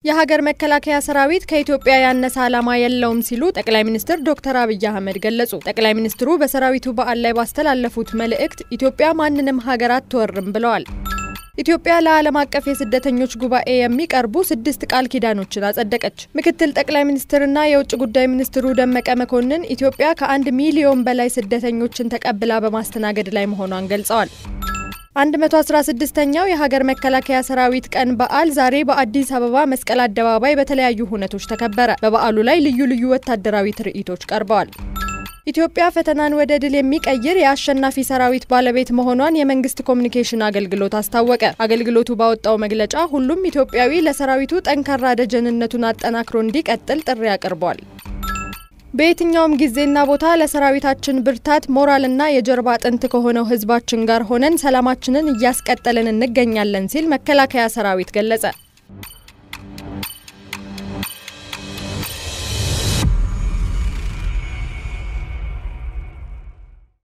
የሀገር መከላከያ ሰራዊት ከኢትዮጵያ ያነሰ ዓላማ የለውም ሲሉ ጠቅላይ ሚኒስትር ዶክተር አብይ አህመድ ገለጹ። ጠቅላይ ሚኒስትሩ በሰራዊቱ በዓል ላይ ባስተላለፉት መልእክት ኢትዮጵያ ማንንም ሀገር አትወርም ብለዋል። ኢትዮጵያ ለዓለም አቀፍ የስደተኞች ጉባኤ የሚቀርቡ ስድስት ቃል ኪዳኖችን አጸደቀች። ምክትል ጠቅላይ ሚኒስትርና የውጭ ጉዳይ ሚኒስትሩ ደመቀ መኮንን ኢትዮጵያ ከአንድ ሚሊዮን በላይ ስደተኞችን ተቀብላ በማስተናገድ ላይ መሆኗን ገልጸዋል። 116ኛው የሀገር መከላከያ ሰራዊት ቀን በዓል ዛሬ በአዲስ አበባ መስቀል አደባባይ በተለያዩ ሁነቶች ተከበረ። በበዓሉ ላይ ልዩ ልዩ ወታደራዊ ትርኢቶች ቀርበዋል። ኢትዮጵያ ፈተናን ወደ ድል የሚቀይር የአሸናፊ ሰራዊት ባለቤት መሆኗን የመንግስት ኮሚኒኬሽን አገልግሎት አስታወቀ። አገልግሎቱ ባወጣው መግለጫ ሁሉም ኢትዮጵያዊ ለሰራዊቱ ጠንካራ ደጀንነቱን አጠናክሮ እንዲቀጥል ጥሪ አቅርቧል። በየትኛውም ጊዜና ቦታ ለሰራዊታችን ብርታት ሞራልና የጀርባ አጥንት ከሆነው ሕዝባችን ጋር ሆነን ሰላማችንን እያስቀጠልን እንገኛለን ሲል መከላከያ ሰራዊት ገለጸ።